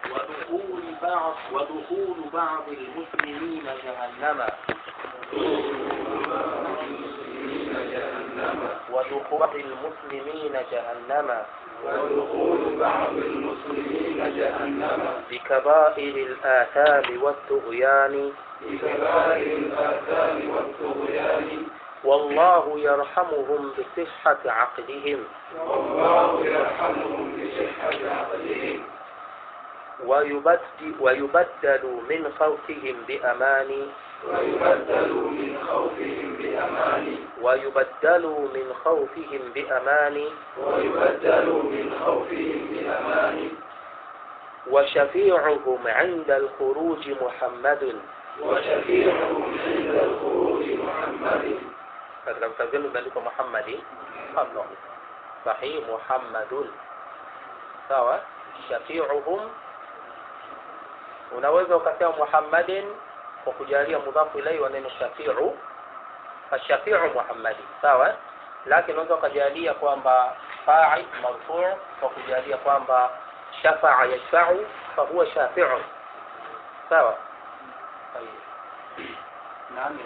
ودخول بعض ودخول بعض المسلمين جهنم ودخول المسلمين جهنم ودخول بعض المسلمين جهنم بكبائر الآثام والطغيان بكبائر الآثام والطغيان والله يرحمهم بصحة عقلهم والله يرحمهم بصحة عقلهم ويبدل, ويبدل من خوفهم بأمان ويبدل من خوفهم بأمان ويبدل من خوفهم بأمان ويبدل من خوفهم بأمان وشفيعهم عند الخروج محمد وشفيعهم عند الخروج محمد katika vitabu vyenu imeandikwa Muhammadi Allah sahih Muhammadun sawa shafiuhum unaweza ukasema Muhammadin kwa kujalia mudhafu ilaihi wa neno shafiu fashafiu Muhammadi sawa lakini unaweza ukajalia kwamba fa'il marfu' kwa kujalia kwamba shafa'a yashfa'u fa huwa shafi'un sawa naam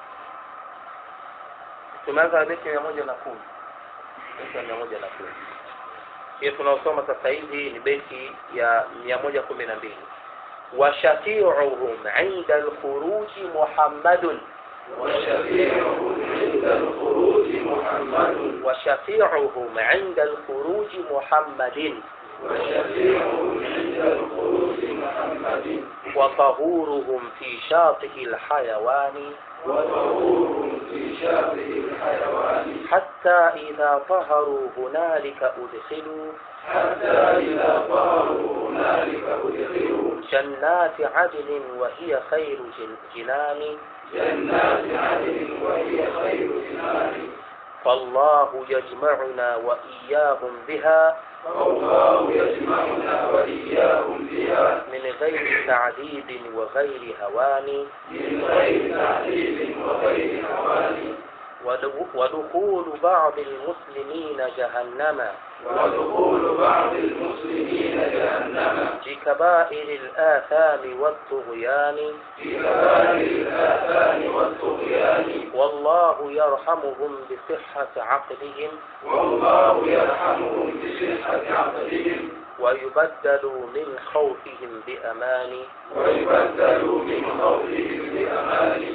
tumeanza beti mia moja na kumi beti ya mia moja na kumi hiyo tunaosoma sasa hivi ni beti ya mia moja kumi na mbili washafiuhum inda alkhuruji muhammadun وشفيعهم عند الخروج محمد وشفيعهم عند الخروج محمد وشفيعهم عند الخروج محمد وطهورهم في شاطئ الحيوان وطهورهم في شاطئ الحيوان حتى إذا طهروا هنالك أدخلوا حتى إذا طاروا هنالك أدخلوا جنات عدن وهي خير جن- جنان جنات عدن وهي خير جنان فالله يجمعنا وإياهم بها والله يجمعنا وإياهم بها من غير تعذيب وغير هوان من غير تعذيب وغير هوان ودو- ودخول بعض المسلمين جهنم ودخول بعض المسلمين جهنم بكبائر الآثام والطغيان في كبائر الآثام والطغيان والله يرحمهم بصحة عقلهم والله يرحمهم بصحة عقلهم ويبدل من خوفهم بأمان ويبدل من خوفهم بأمان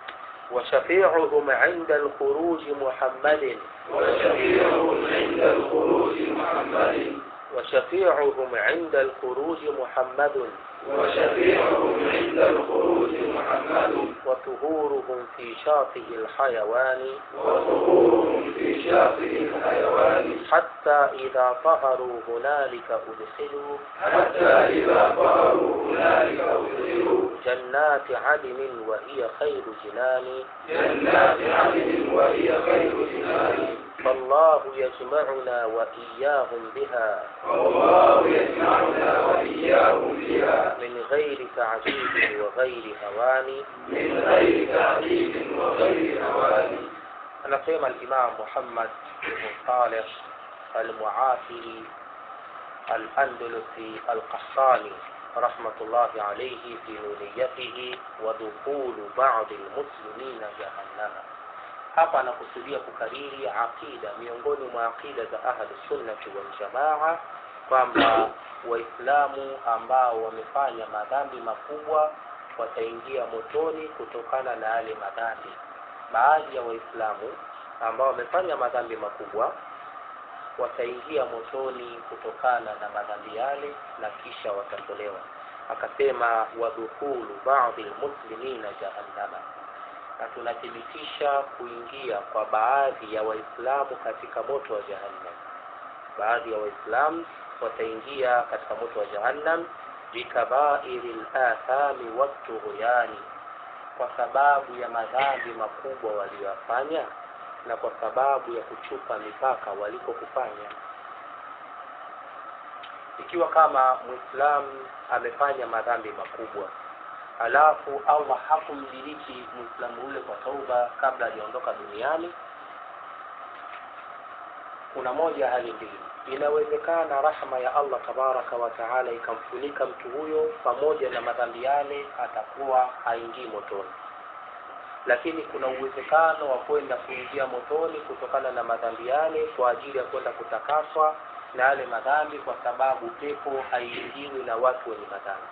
وشفيعهم عند الخروج محمد وشفيعهم عند الخروج محمد وشفيعهم عند الخروج محمد وشفيعهم عند الخروج محمد وطهورهم في شاطئ الحيوان وظهورهم في شاطئ الحيوان حتى إذا طهروا هنالك أدخلوا حتى إذا طاروا هنالك أدخلوا جنات عدن وهي خير جنان جنات عدن وهي خير جنان فالله يجمعنا وإياهم بها والله يجمعنا وإياهم بها من غير تعذيب وغير هوان من غير تعذيب وغير هوان anasema al-Imam Muhammad ibn Salih al-Muafiri al-Andalusi al-Qassani rahmatullahi alayhi fi nuniyatihi wa dukhulu ba'd al-muslimin jahannama hapa anakusudia kukariri aqida miongoni mwa aqida za ahli sunnati wal jamaa kwamba waislamu ambao wamefanya madhambi makubwa wataingia motoni kutokana na yale madhambi baadhi ya waislamu ambao wamefanya madhambi makubwa wataingia motoni kutokana na madhambi yale na kisha watatolewa akasema wadhukulu baadhi lmuslimina jahannama na tunathibitisha kuingia kwa baadhi ya waislamu katika moto wa jahannam baadhi ya waislamu wataingia katika moto wa jahannam bikabairi lathami watughyani kwa sababu ya madhambi makubwa waliyofanya na kwa sababu ya kuchupa mipaka walikokufanya ikiwa kama muislamu amefanya madhambi makubwa alafu allah hakumdiriki muislamu ule kwa tauba kabla hajaondoka duniani kuna moja hali mbili inawezekana rahma ya allah tabaraka wa taala ikamfunika mtu huyo pamoja na madhambi yale atakuwa haingii motoni lakini kuna uwezekano wa kwenda kuingia motoni kutokana na madhambi yale kwa ajili ya kwenda kutakaswa na yale madhambi kwa sababu pepo haiingiwi na watu wenye madhambi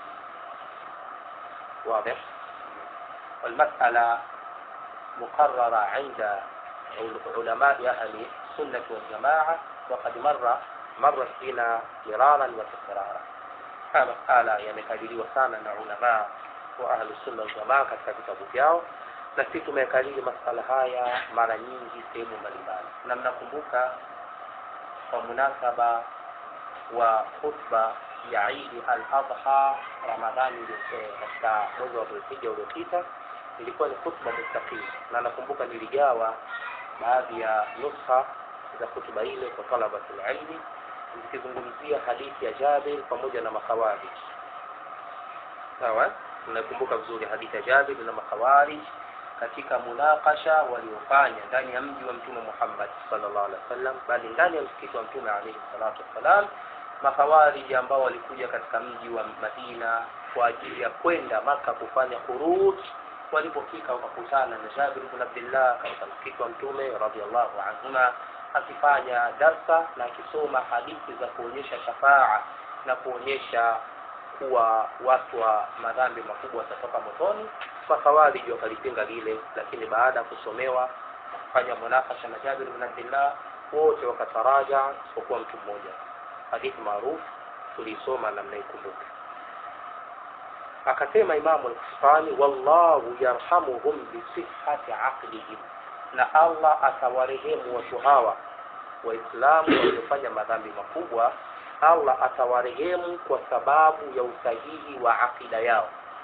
واضح والمسألة مقررة عند علماء أهل السنة والجماعة وقد مر مرت بنا مرارا وتكرارا haya masala yamekadiriwa sana na ulamaa wa ahlusunna waljamaa katika vitabu vyao na sisi tumeyakariri masala haya mara nyingi sehemu mbalimbali na mnakumbuka kwa munasaba wa khutba ya idi al adha ramadhani katika mwezi wa dhulhija uliopita ilikuwa ni khutba mustaqim na nakumbuka niligawa baadhi ya nusha za khutba ile kwa talabati lilmi zikizungumzia hadithi ya jabir pamoja na makhawarij sawa mnakumbuka vizuri hadithi ya jabir na makhawarij katika munakasha waliofanya ndani ya mji wa mtume muhammad sallallahu alaihi wasallam bali ndani ya msikiti wa mtume alaihi salatu wassalam makhawariji ambao walikuja katika mji wa madina kwa ajili ya kwenda maka kufanya khuruj walipofika wakakutana na jabir bn abdillah katika msikiti wa mtume radiallahu anhuma akifanya darsa na akisoma hadithi za kuonyesha shafaa na kuonyesha kuwa watu wa madhambi makubwa watatoka motoni makhawariji wakalipinga lile lakini baada ya kusomewa kufanya munakasha na jabir bn abdillah wote wakataraja isipokuwa mtu mmoja hadithi maarufu tuliisoma na mnaikumbuka akasema imamu al-Kufani wallahu yarhamuhum bisihhati aqlihim na Allah atawarehemu watu hawa waislamu waliofanya madhambi makubwa Allah atawarehemu kwa sababu ya usahihi wa akida yao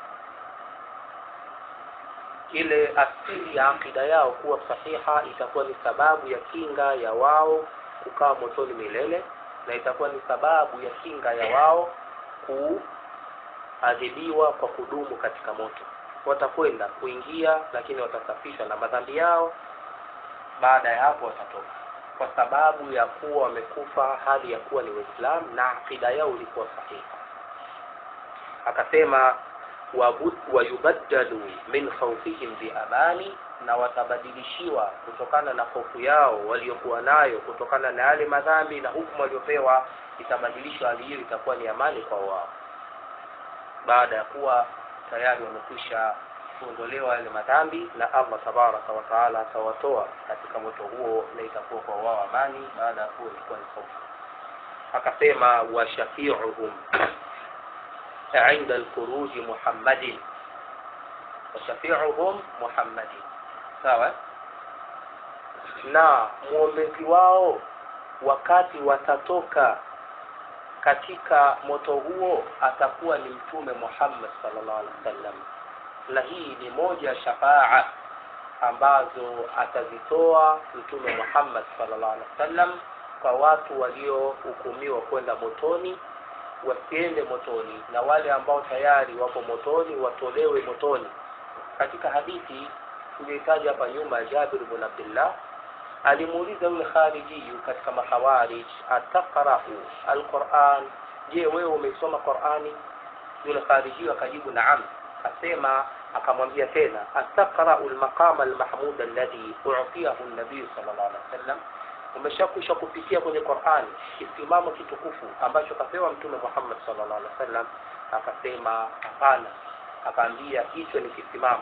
ile asili ya akida yao kuwa sahiha itakuwa ni sababu ya kinga ya wao kukaa motoni milele na itakuwa ni sababu ya kinga ya wao kuadhibiwa kwa kudumu katika moto watakwenda kuingia lakini watasafishwa na madhambi yao baada ya hapo watatoka kwa sababu ya kuwa wamekufa hali ya kuwa ni waislamu na akida yao ilikuwa sahihi akasema wayubaddalu min khawfihim biamani na watabadilishiwa kutokana na hofu yao waliokuwa nayo kutokana na yale madhambi na hukumu waliopewa itabadilishwa hali hiyo itakuwa ni amani kwa wao baada ya kuwa tayari wamekwisha kuondolewa yale madhambi na allah tabaraka wa taala atawatoa katika moto huo na itakuwa kwa wao amani baada ya kuwa ilikuwa ni hofu akasema washafiuhum عند الخروج محمد وشفيعهم محمد sawa na mwombezi wao wakati watatoka katika moto huo atakuwa ni mtume Muhammad sallallahu alaihi wasallam na hii ni moja ya shafaa ambazo atazitoa mtume Muhammad sallallahu alaihi wasallam kwa watu waliohukumiwa kwenda motoni wasiende motoni na wale ambao tayari wapo motoni watolewe motoni katika hadithi tuliyotaja hapa nyuma Jabir ibn Abdullah alimuuliza yule kharijiyu katika makhawarij ataqra'u alquran je wewe umeisoma qurani yule kharijiyu akajibu naam asema akamwambia tena ataqra'u almaqama almahmud alladhi u'tiyahu an-nabiy sallallahu alaihi wasallam umeshakwisha kupitia kwenye Qur'ani kisimamo kitukufu ambacho kapewa mtume Muhammad sallallahu alaihi wasallam akasema hapana akaambia hicho ni kisimamo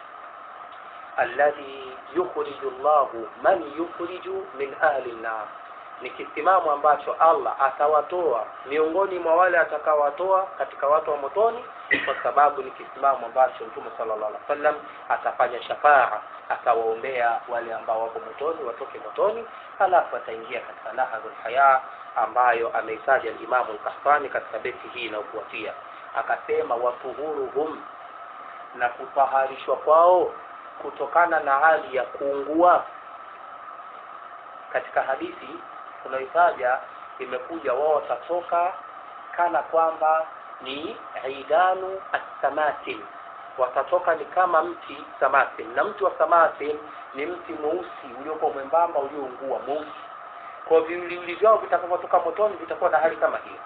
alladhi yukhriju Allahu man yukhriju min ahli an-nar ni kisimamo ambacho Allah atawatoa miongoni mwa wale atakawatoa katika watu wa motoni kwa sababu ni kisimamo ambacho Mtume sallallahu alaihi wasallam atafanya shafaa atawaombea wale ambao wapo motoni watoke motoni halafu ataingia katika nahadhul haya ambayo ameitaja al-Imam al-Qahtani katika beti hii inayofuatia akasema watuhuruhum na kutaharishwa kwao kutokana na hali ya kuungua katika hadithi tunaitaja imekuja wao watatoka kana kwamba ni idanu assamatin watatoka ni kama mti samatin na mti wa samatin ni mti mweusi uliokuwa mwembamba ulioungua mweusi kwa viwiliwili vyao vitakavyotoka motoni vitakuwa na hali kama hiyo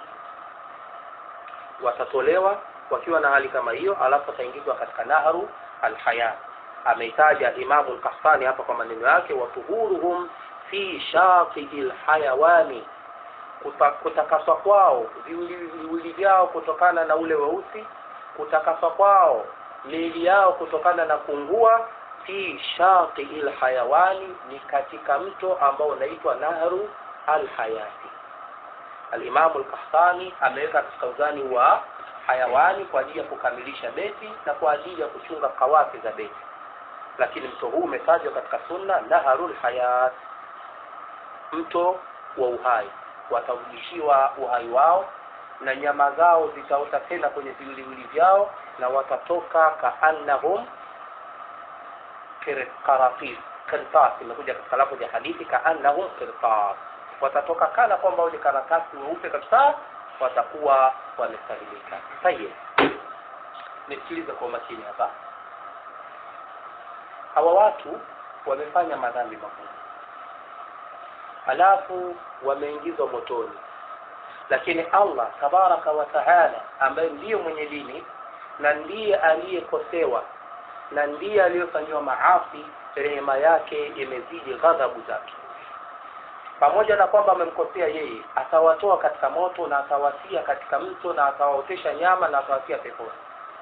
watatolewa wakiwa na hali kama hiyo alafu wataingizwa katika naharu alhaya ameitaja imamu lkahfani hapa kwa maneno yake watuhuruhum fi shatii lhayawani Kuta- kutakaswa kwao viwiliwili vyao kutokana na ule weusi kutakaswa kwao miili yao kutokana na kungua fi shatii lhayawani ni katika mto ambao unaitwa nahru alhayati alimamu lkahtani ameweka katika uzani wa hayawani kwa ajili ya kukamilisha beti na kwa ajili ya kuchunga kawafi za beti lakini mto huu umetajwa katika sunna naharul hayat mto wa uhai watarudishiwa uhai wao na nyama zao zitaota tena kwenye viwiliwili vyao na watatoka kaannahum qaratis qirtas imekuja katika lafzi ya hadithi kaannahum qirtas watatoka kana kwamba ni karatasi weupe kabisa watakuwa wamesalimika tayeb nisikilize kwa umakini hapa hawa watu wamefanya madhambi makubwa halafu wameingizwa motoni lakini allah tabaraka wa taala ambaye ndiyo mwenye dini na ndiye aliyekosewa na ndiye aliyofanyiwa maasi rehema yake imezidi ghadhabu zake pamoja na kwamba amemkosea yeye atawatoa katika moto na atawatia katika mto na atawaotesha nyama na atawatia peponi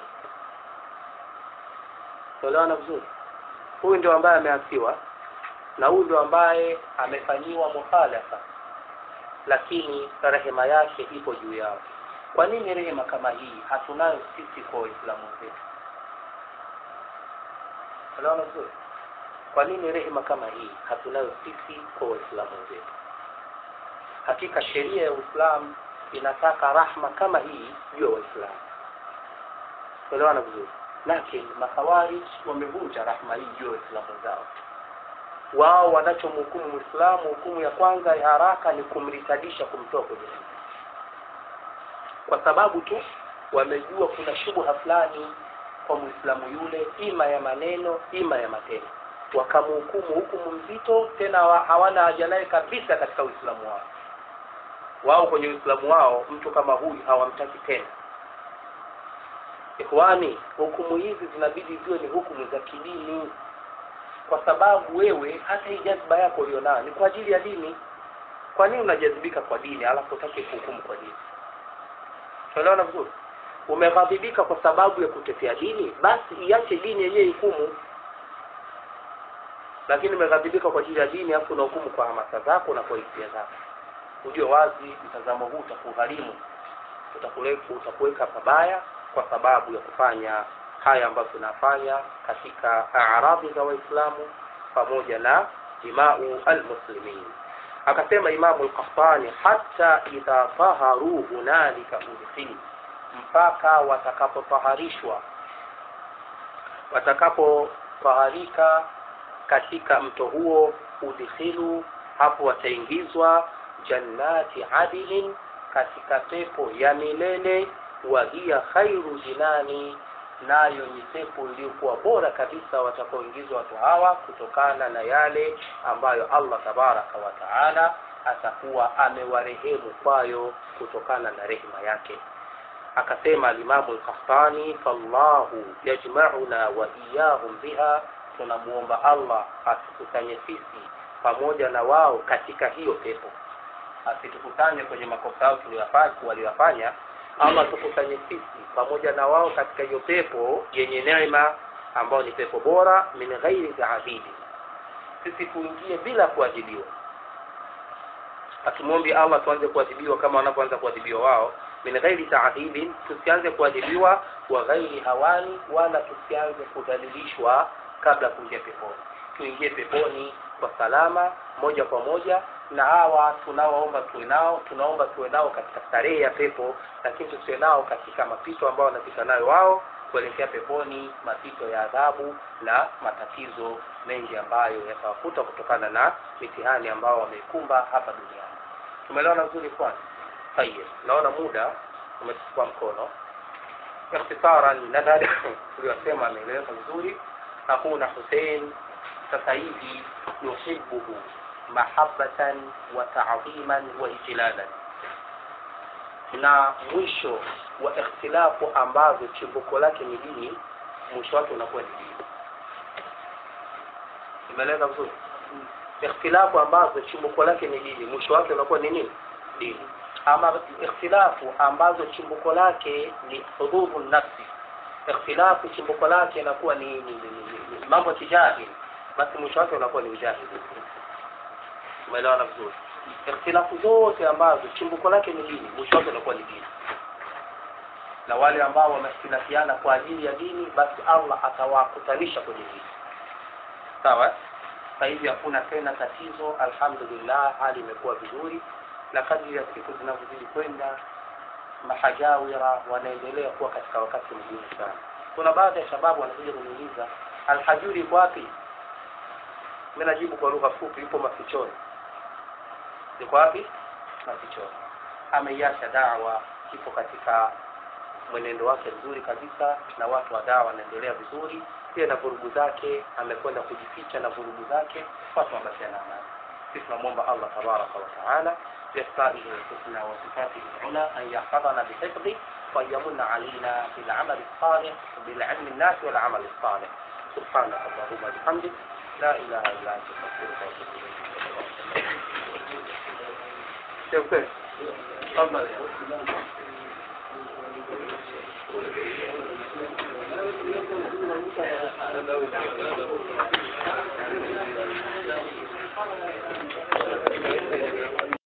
tuelewana vizuri huyu ndio ambaye ameasiwa na huyu ndio ambaye amefanyiwa mukhalafa lakini rehema yake ipo juu yao kwa nini rehema kama hii hatunayo sisi kwa waislamu wetu tuelewana vizuri kwa nini rehema kama hii hatunayo sisi kwa waislamu wetu hakika sheria ya uislamu inataka rahma kama hii juu ya waislamu tuelewana vizuri lakini makhawarij wamevunja rahma hii juu ya waislamu zao wao wanachomhukumu mwislamu hukumu ya kwanza ya haraka ni kumritadisha kumtoa kwenye dini kwa sababu tu wamejua kuna shubha fulani kwa mwislamu yule ima ya maneno ima ya matendo wakamhukumu hukumu mzito tena wa- hawana haja naye kabisa katika uislamu wao wao kwenye uislamu wao mtu kama huyu hawamtaki tena ikhwani hukumu hizi zinabidi ziwe ni hukumu za kidini kwa sababu wewe hata hii jazba yako ulionayo ni kwa ajili ya dini kwa nini unajazibika kwa dini alafu utake kuhukumu kwa dini tunaelewana vizuri umeghadhibika kwa sababu ya kutetea dini basi iache dini yenyewe hukumu lakini umeghadhibika kwa ajili ya dini alafu unahukumu kwa hamasa zako na kwa hisia zako ujue wazi mtazamo huu utakugharimu utakuleka utakuweka pabaya kwa sababu ya kufanya haya ambayo tunafanya katika aradhi za waislamu pamoja na dimau almuslimin akasema imamu lkahtani hata idha taharu hunalika udkhil mpaka watakapotaharishwa watakapotaharika katika mto huo udkhilu hapo wataingizwa jannati adilin katika pepo ya milele wa hiya khairu jinani nayo ni pepo iliyokuwa bora kabisa watakaoingizwa watu hawa kutokana na yale ambayo allah tabaraka wa taala atakuwa amewarehemu kwayo kutokana na rehema yake akasema alimamu lkahtani fallahu yajmauna wa iyahum biha tunamuomba allah asikusanye sisi pamoja na wao katika hiyo pepo asitukusanye kwenye makosa yao tuliyoyafanya- waliyofanya ama tukusanye sisi pamoja na wao katika hiyo pepo yenye neema ambayo ni pepo bora min ghairi taabidi sisi tuingie bila kuadhibiwa hatumwombi allah tuanze kuadhibiwa kama wanavyoanza kuadhibiwa wao min ghairi taadhibin tusianze kuadhibiwa wa ghairi hawani wala tusianze kudhalilishwa kabla ya kuingia peponi tuingie peponi kwa salama moja kwa moja na hawa tunaoomba tuwe nao tunaomba tuwe nao katika starehe ya pepo lakini tusiwe nao katika mapito ambayo wanapita nayo wao kuelekea peponi mapito ya adhabu na matatizo mengi ambayo yatawakuta kutokana na mitihani ambao wameikumba hapa duniani tumeelewana vizuri kwanza tayeb naona muda umechukua mkono ikhtisaran nadhani tuliyosema ameeleweka vizuri akuna husein sasa hivi yuhibuhu mahabbatan wa ta'dhiman wa ijlalan na mwisho wa ikhtilafu ambazo chimbuko lake ni dini mwisho wake unakuwa ni dini imeeleza vizuri ikhtilafu ambazo chimbuko lake ni dini mwisho wake unakuwa ni nini dini ama ikhtilafu ambazo chimbuko lake ni hududhu nafsi ikhtilafu chimbuko lake inakuwa ni, ni, ni, ni, ni mambo tijahili basi mwisho wake unakuwa ni ujahili umeelewana vizuri ikhtilafu zote ambazo chimbuko lake ni dini mwisho wake unakuwa ni dini na wale ambao wamehtilafiana kwa ajili ya dini basi allah atawakutanisha kwenye dini sawa sasa hivi hakuna tena tatizo alhamdulillah hali imekuwa vizuri na kadri ya siku zinavyozidi kwenda mahajawira wanaendelea kuwa katika wakati mgumu sana kuna baadhi ya shababu wanakuja kuniuliza alhajuri iko wapi mi najibu kwa lugha fupi yupo mafichoni yuko wapi mafichoni ameiacha dawa ipo katika mwenendo wake mzuri kabisa na watu wa dawa wanaendelea vizuri pia na vurugu zake amekwenda kujificha na vurugu zake watu wabashia na amani sisi tunamwomba allah tabaraka wataala بأسمائه الحسنى وصفاته العلى أن يحفظنا بحفظه وأن يمن علينا بالعمل الصالح بالعلم الناس والعمل الصالح سبحانك اللهم وبحمدك لا إله إلا أنت أستغفرك وأتوب إليك تفضل Thank you.